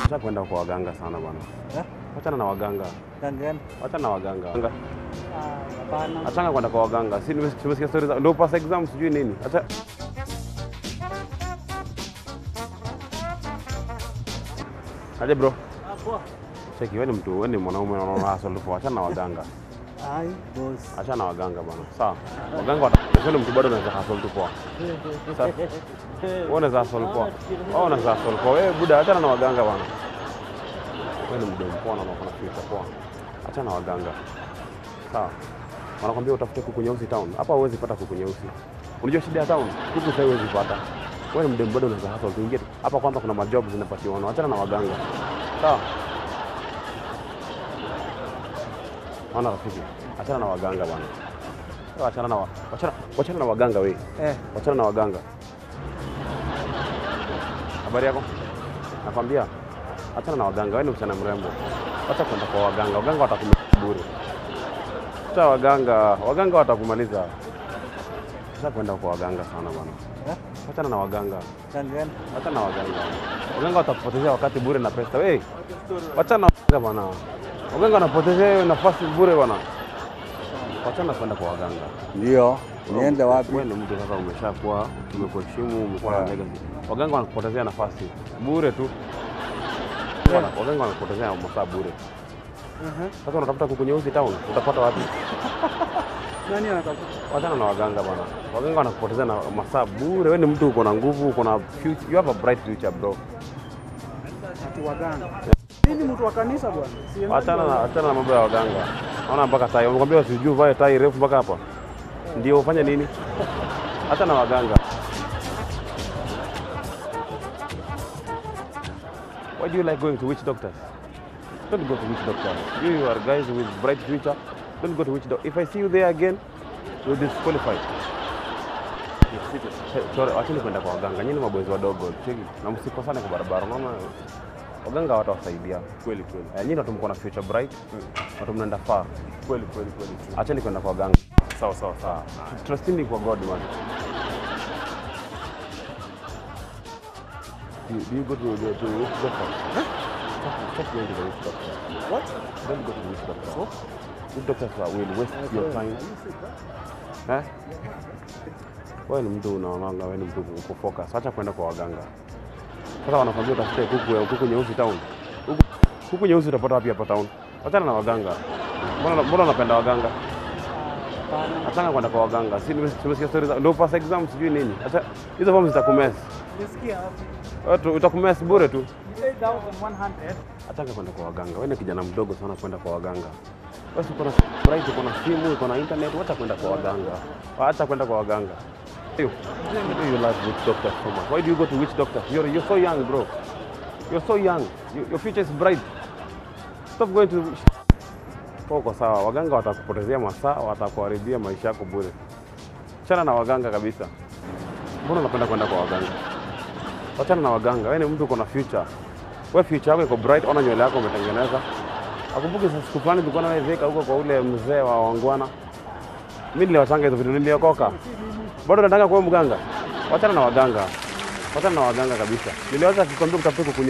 Acha kwenda kwa waganga sana bwana. Eh? Wachana na waganga. Gangani? Wachana na waganga. Waganga. Ah, Hapana. Achana kwenda kwa waganga. Si nimesikia nimesikia stories za ndio pass exam sijui nini. Acha Aje bro. Ah, poa. Cheki wewe ni mtu, wewe ni mwanaume unaona hustle tu. Achana na waganga. Ai, boss. Achana na waganga bwana. Sawa. Waganga watakuwa mtu bado anaweza hustle tu poa. Sasa wewe unaweza hustle poa. Wewe unaweza hustle poa. Wewe buda achana na waganga bwana. Wewe ni mdomo poa na unaona future poa. Achana na waganga. Sawa. Wanakwambia utafute kuku nyeusi town. Hapa huwezi pata kuku nyeusi. Unajua shida ya town? Kuku sasa huwezi pata. Wewe ni mdomo bado unaweza hustle tu. Ingia tu. Hapa kwanza kuna majob zinapatiwa. Achana na waganga. Sawa. Ona rafiki. Achana na waganga bwana. Wewe Achana na wa- wachana wachana na waganga wewe. Eh, Wachana na waganga. Habari yako? Nakwambia achana na waganga, wewe ni msichana mrembo. Acha kwenda kwa waganga, waganga watakumaliza bure. Acha waganga, waganga watakumaliza. Acha kwenda kwa waganga sana bwana. eh, Achana na waganga, gangani? achana na waganga. Waganga watakupotezea wakati bure na pesa. Wewe wachana na waganga bwana. Waganga wanapotezea wewe nafasi bure bwana. Wachana kwenda kwa waganga. Ndio. Niende wapi? Wewe ni mtu sasa, umeshakuwa tumekuheshimu, umekuwa na Yeah. legacy. Waganga wanakupotezea nafasi bure tu, Yeah. waganga wanakupotezea masaa bure. Mhm. Sasa unatafuta kuku nyeusi town, utapata wapi? Nani anatafuta? Wachana na waganga bwana, waganga wanakupotezea na masaa bure. Wewe ni mtu uko na nguvu, uko na future, you have a bright future bro. Ati waganga. Mimi ni mtu wa kanisa bwana. Sienda Achana na achana na mambo ya waganga. Naona mpaka tai, wamekwambia usijue vae tai refu mpaka hapa, ndio ufanye nini? Hata na waganga. Why do you like going to witch doctors? Don't go to witch doctors. You, you are guys with bright future. Don't go to witch doctor. If I see you there again, you're disqualified. Hey, Sorry, wacheni kwenda kwa waganga. Nyinyi ni mabwezi wadogo. Cheki. Na msikosane kwa barabara. Unaona waganga watawasaidia. Kweli kweli. Eh, nyinyi watu mko na future bright. Watu mnaenda far. Kweli kweli kweli. Acheni kwenda kwa waganga. Sawa sawa sawa. Trustini kwa God man. Do you, do you go to the to the witch doctor? Stop, stop going to the witch doctor. What? Don't go to the witch doctor. So? Witch doctors are- will waste your time. Eh? Wewe ni mtu unaonanga, wewe ni mtu uko focus. Acha kwenda kwa waganga. Sasa wanakwambia utafute kuku ya kuku nyeusi town. Kuku, kuku nyeusi utapata wapi hapa town? Achana na waganga. Mbona mbona unapenda waganga? Hapana. Achana kwenda kwa waganga. Si nimesikia nimesikia stories za ndio pass exam sijui nini. Acha hizo forms zitakumess. Nisikia wapi? Watu utakumess bure tu. 8100. Achana kwenda kwa waganga. Wewe ni kijana mdogo sana kwenda kwa waganga. Wewe uko na bright, uko na simu, uko na internet, wacha kwenda kwa waganga. Acha kwenda kwa waganga. You, you love witch doctors so much. Why do you go to witch doctors? You're, you're so young, bro. You're so young. You, your future is bright. Stop going to Uko sawa, waganga watakupotezea masaa, watakuharibia maisha yako bure. Chana na waganga kabisa. Mbona unapenda kwenda kwa waganga? Wachana na waganga. Wewe ni mtu uko na future. Wewe future yako iko bright, ona nywele yako umetengeneza. Akumbuke sasa siku fulani tulikuwa nawe Thika huko kwa ule mzee wa Wangwana. Mimi niliwachanga hizo vitu niliokoka. Bado nataka kuwa mganga. Wachana na waganga. Wachana na waganga kabisa. Niliwacha kikwambia kutafuta kuku